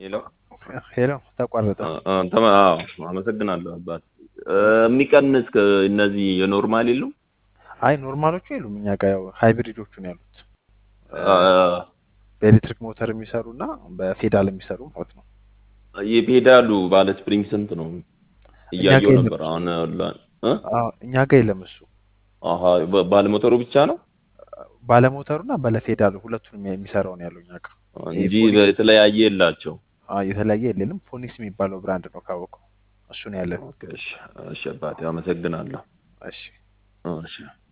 ሄሎ ሄሎ ተቋረጠ። አ- አ- ተማ- አዎ አመሰግናለሁ አባት። እ፣ የሚቀንስ ከ- እነዚህ የኖርማል የሉም? አይ ኖርማሎቹ የሉም እኛ ጋር ያው ሃይብሪዶቹ ነው ያሉት አ፣ በኤሌክትሪክ ሞተር የሚሰሩ እና በፌዳል የሚሰሩ ማለት ነው። የፔዳሉ ባለ ስፕሪንግ ስንት ነው? እያየው ጋር ነበር አሁን ላ- እ? አዎ እኛ ጋር የለም እሱ አሀ በ- ባለሞተሩ ብቻ ነው ባለሞተሩ እና ባለፌዳሉ ሁለቱንም የሚሰራው ነው ያለው እኛ ጋር። እንጂ ፖሊስ- የተለያየ የላቸው። አዎ የተለያየ የለንም። ፎኒክስ የሚባለው ብራንድ ነው ካወቀው እሱ ነው ያለን። ኦኬ፣ እሺ፣ እሺ አባቴ አመሰግናለሁ። እሺ እሺ